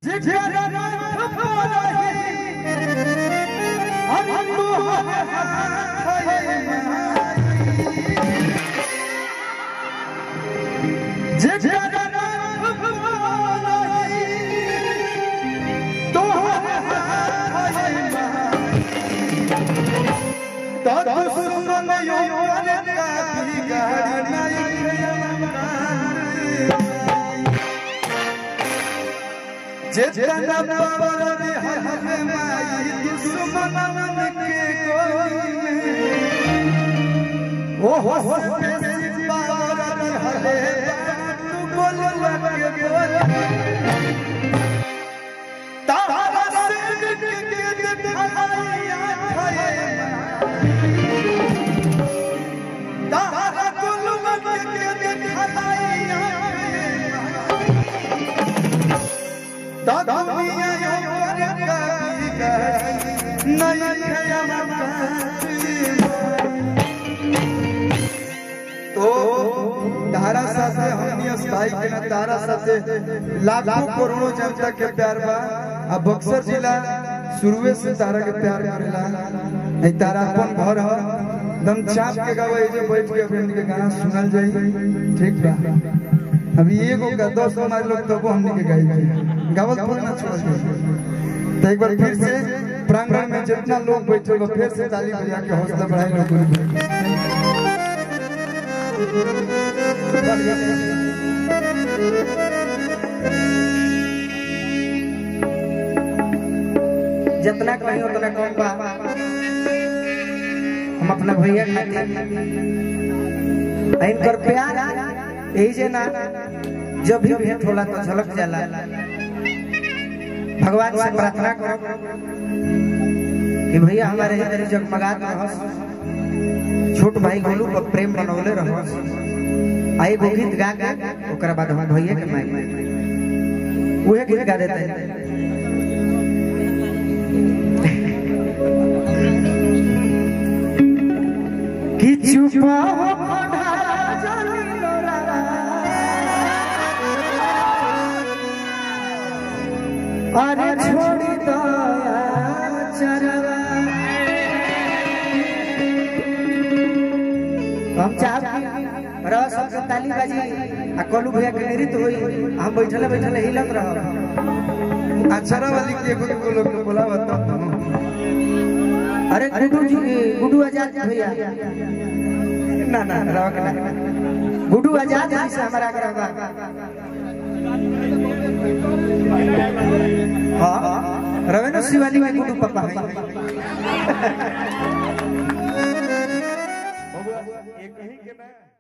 जेतना पावन हर माई दुश्मनन के कोई में ओ हो हो बेसी पावन हरे तू बोल लगे बोल तारा से के के दिखाइया खाए तारा कुल मन के दिखाइया दुनिया यो कभी कहीं तो तारा साथे हमनी स्थाई के ना तारा साथे लाखों करोड़ों जनता के प्यार बा अब बक्सर जिला शुरुए से तारा के प्यार करेला नहीं तारा अपन घर ह दम चाप के गावे जे बैठ के अभी हमनी के गाना सुनल जाई ठीक बा अभी एगो का दस हमारे लोग तब हमने के गाई जाए गावत थोड़ा ना छोड़ दे तो एक बार फिर से प्रांगण में जितना लोग बैठे हो फिर से ताली बजा के हौसला बढ़ाए लोग जितना कहीं उतना कम बा हम अपना भैया खातिर इनकर प्यार यही जे ना जब भी भेंट होला तो झलक जाला भगवान से प्रार्थना करो कि भैया हमारे इधर जगमगात रहस छोट भाई गोलू पर प्रेम बनौले रहस आई गो गीत गा गा ओकरा बाद हम भैया के माई उहे गीत गा देते हैं कि चुपा हो पढ़ा जानी लोरा अरे छोड़ी दो चरवा हम चाहब कि रह सबके ताली बाजी आ कलू भैया के नृत्य होई हम बैठले बैठले हिलत रह अक्षरा वाली के एगो एगो लोग के बोलावा तब तो अरे गुड्डू जी गुड्डू आजाद भैया ना ना रह के ना गुड्डू आजाद जी से हमारा आग्रह बा हाँ रवेंद्र शिवानी के गुड्डू पापा है एक ही के ना